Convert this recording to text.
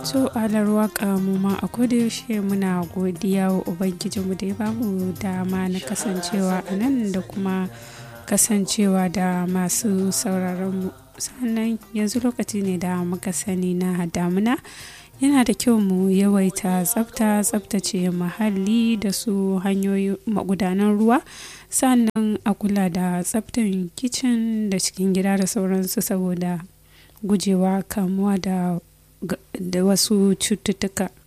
So alar waka mu ma a yaushe muna godiya wa Ubangijinmu da ya bamu dama na kasancewa a nan da kuma kasancewa da masu sauraronmu. Sannan yanzu lokaci ne da muka sani na damuna. Yana da kyau mu yawaita tsafta, tsaftace muhalli da su hanyoyi magudanan ruwa. Sannan a kula da tsaftan kicin da cikin gida da sauransu saboda gujewa kamuwa da da wasu cututtuka.